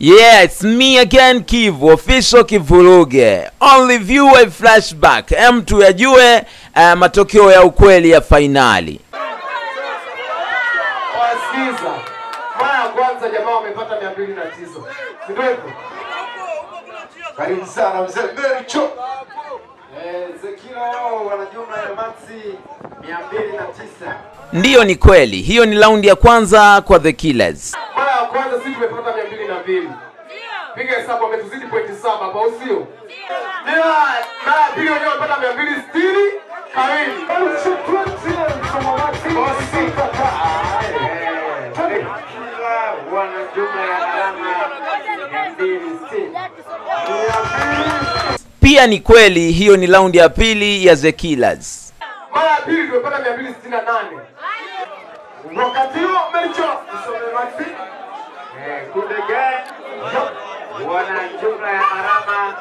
Yeah, it's me again Kivu, official Kivuruge. Only view a flashback. Em tuyajue uh, matokeo ya ukweli ya fainali. Wasikiza, mara ya kwanza jamaa wamepata mia mbili na tisa, si ndio hivyo? Karibu sana mzee Bericho. Eh, Zekila wao wana jumla ya maksi 209. Ndiyo, ni kweli. Hiyo ni raundi ya kwanza kwa The Killers. Mara ya kwanza sisi tumepata mia mbili na mbili. Piga hesabu, wametuzidi pointi saba hapa, au sio? Ila mara ya pili wenyewe wamepata mia mbili sitini kawili. Zekila wana jumla ya alama 260. Pia ni kweli, hiyo ni raundi ya pili ya The Killers. Mara ya pili tumepata mia mbili sitini na nane. Wakati huo Bericho usome maxi. Eh, Kunde Gang wana jumla ya alama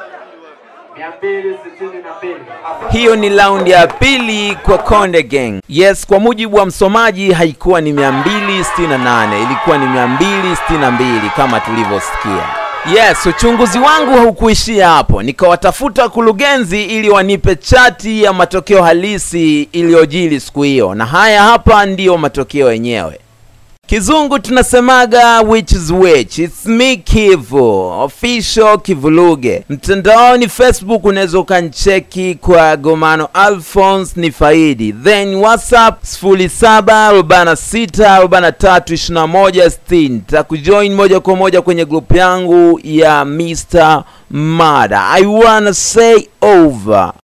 262. Hiyo ni raundi ya pili kwa Konde Gang. Yes, kwa mujibu wa msomaji haikuwa ni 268, ilikuwa ni 262 kama tulivyosikia. Yes, uchunguzi wangu haukuishia hapo. Nikawatafuta kurugenzi ili wanipe chati ya matokeo halisi iliyojili siku hiyo, na haya hapa ndiyo matokeo yenyewe. Kizungu tunasemaga which is which. It's me Kivu, official Kivuluge. Mtandaoni Facebook unaweza ukancheki kwa Gomano Alphonse ni faidi, then WhatsApp 0746432160. Takujoin moja kwa moja kwenye grupu yangu ya Mr. Mada. I wanna say over.